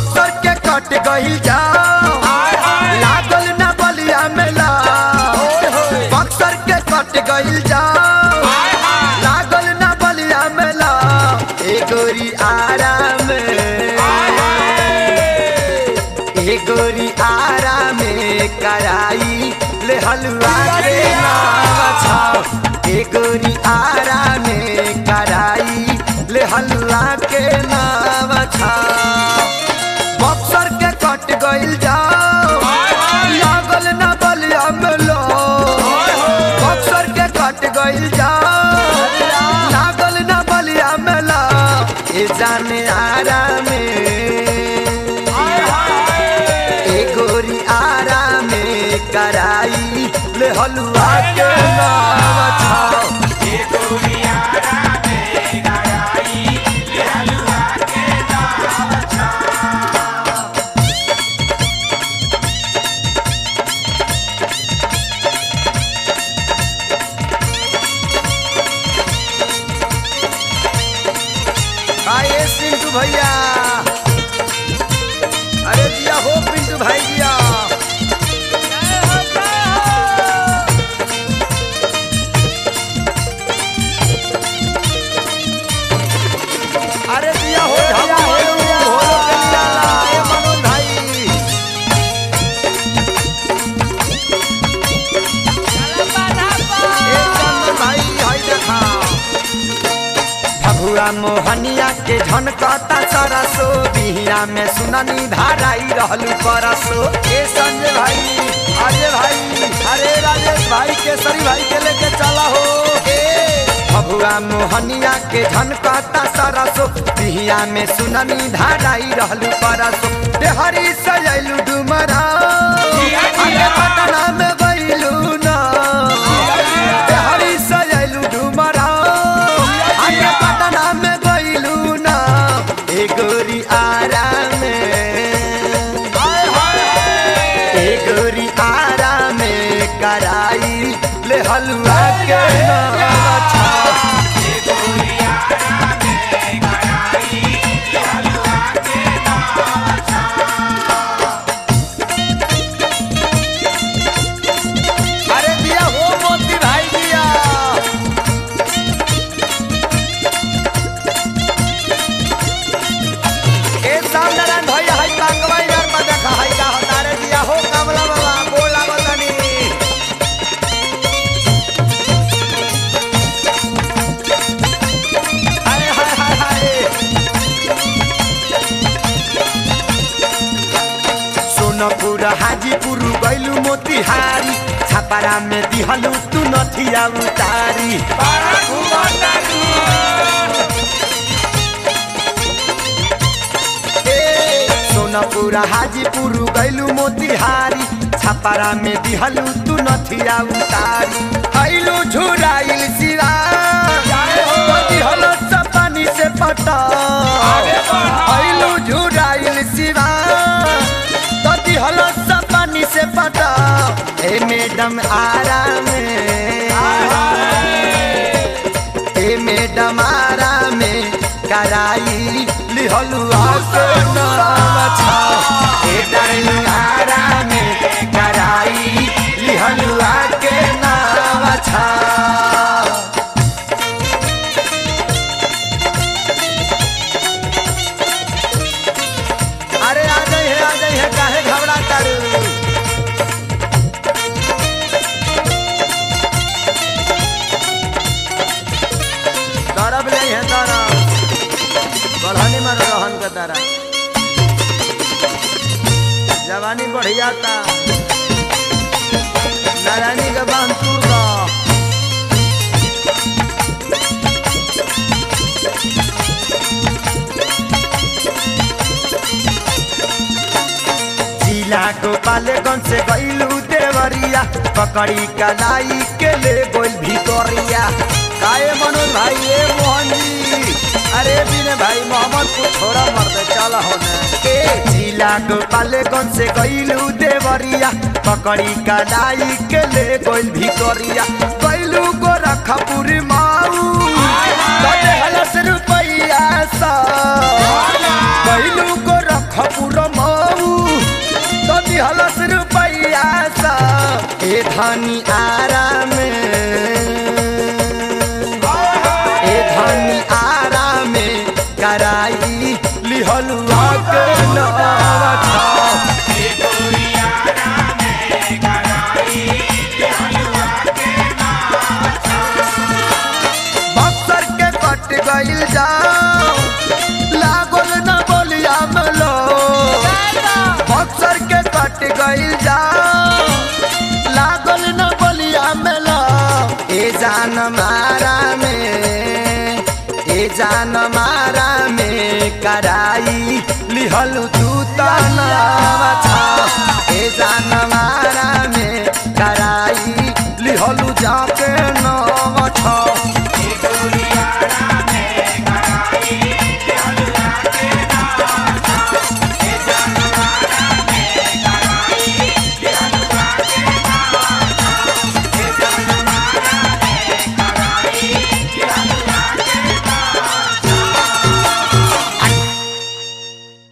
बक्सर के कट गइल जाओ लागल ना बलिया मेला बक्सर के कट गइल जाओ लागल ना बलिया मेला ए गोरी आराम ए गोरी आराम कराई ले हलवा के नाम छाओ ए गोरी आराम कराई ले हलवा के नाम छाओ बक्सर के कट गइल जाओ लागल ना बलिया मेलो बक्सर के कट गइल जाओ लागल ना बलिया मेला ए जाने आराम ए गोरी आराम कराई ले हलवा के नाम छाओ आए पिंटू भैया अरे दिया हो पिंटू भाई दिया अरे दिया हो ढाबा हो हो के लिया ला, ए मनोज भाई ए चंदन भाई हाय देखा भभुआ मोहनिया के झनकता सरसो बिहिया में सुननी धाराई रहलू परसो ए संजय भाई अजय भाई अरे राजेश भाई केसरी भाई के लेके चला हो ए भभुआ मोहनिया के झनकता सरसो बिहिया में सुननी धाराई रहलू परसो देहरी सजैलू डुमरा अरे पटना में गइलू ना देहरी सजैलू डुमरा अरे पटना में गइलू ना ए गोरी आराम ए गोरी आराम कराई ले हलवा के नाम छा अरे दिया हो मोती भाई दिया ए सामनारायण भैया हाय कांगवा यार में देखा हाय का हतारे दिया हो कमला बाबा बोला बतानी हाय हाय हाय हाय सोनपुर हाजीपुर गैलू मोतिहारी छापारा में दिहलू तू नथिया उतारी ए, सोनपुर हाजीपुर गैलू मोतिहारी छापारा में दिहलू तू नथिया उतारी आइलू झुराइल सिरा दिहल पानी से पटा आइलू झुराइल सिरा तो दिहल पानी से पटा ए मैडम आराम ए मैडम आराम कराई लिहलू आके नाम छा ए डार्लिंग आराम कराई लिहलू आके नाम छा अरे आ जाई है आ जाई है काहे घबरा तारू दरब ले है दरब बढ़ानी में रहन के तारा जवानी बढ़िया ता नारायणी के बांध तूर दा जिला गोपालगंज से गईलू देवरिया पकड़ी कलाई के ले गोल भितोरिया काए मनोज भाई ए मोहन जी अरे बिने भाई मोहम्मद को छोड़ा मर दे चल होने ए जिला गोपालगंज से गईलू देवरिया पकड़ी कलाई के ले गोल भितोरिया गईलू गोरखपुर माऊ कटे हलस रुपैया सा गईलू गोरखपुर दिहलस रुपैया सा ए धनी आराम ए धनी आराम कराई लिहलुआ के नवा था बक्सर के कट गइल जाओ लागल न बोलिया मलो बक्सर के कट गइल जाओ लागल न बोलिया मलो ए जान मारा में ए जान मारा में कराई लिहलु तू तनावा था ए जान मारा में कराई लिहलु जा